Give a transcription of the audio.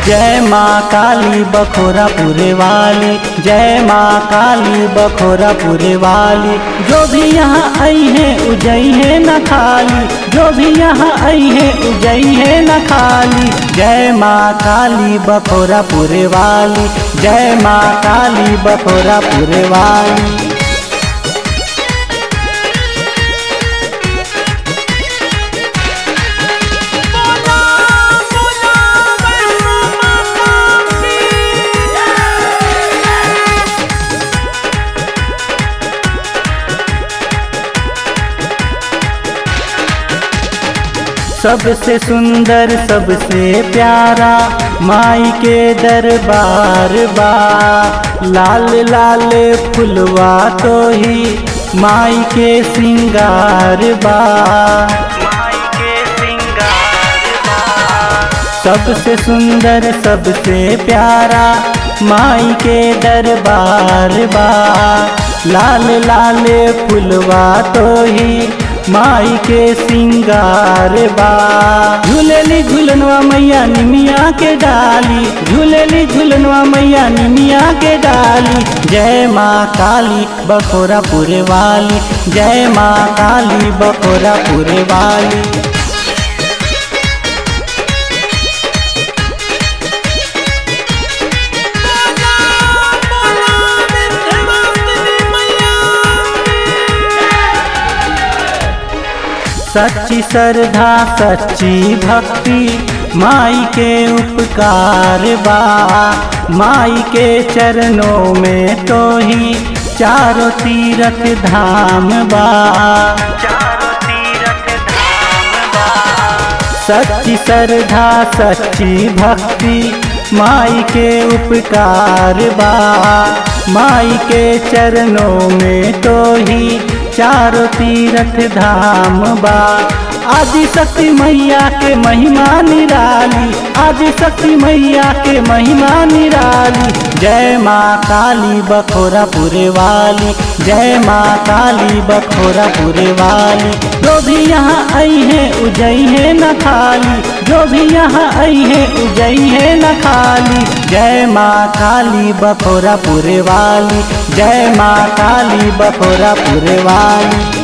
जय माँ काली बखोरापुरे वाली जय माँ काली बखोरापुरे वाली जो भी यहाँ आई है उजई है न खाली जो भी यहाँ आई है उजई है न खाली जय माँ काली बखोरापुरे वाली जय माँ काली बखोरापुरे वाली बोला बोला वैष्णो माता की सबसे सुंदर सबसे प्यारा माई के दरबार बा लाल लाल फुलवा तो ही माई के सिंगार बा माई के सिंगार बा सबसे सुंदर सबसे प्यारा माई के दरबार बा लाल लाल फुलवा तो ही माई के सिंगार बा झूलेली झूलनवा मैया निमिया के डाली झूलेली झूलनवा मैया निमिया के डाली जय माँ काली बखोरापुरे वाली जय माँ काली बखोरापुरे वाली बोला बोला विंध्यवासिनी मैया सच्ची श्रद्धा सच्ची भक्ति माई के उपकार बा माई के चरणों में तो ही चारों तीरथ धाम बा चारों तीरथ धाम बा सच्ची श्रद्धा सच्ची भक्ति माई के उपकार बा माई के चरणों में तो ही चारों तीरथ धाम बा आदि शक्ति मैया के महिमा निराली आदि शक्ति मैया के महिमा निराली जय माँ काली बखोरापुरे वाली जय माँ काली बखोरापुरे वाली जो भी यहाँ आई है उजई है न खाली जो भी यहाँ आई है उजई है न खाली जय माँ काली बखोरापुरे वाली जय माँ काली बखोरापुरे वाली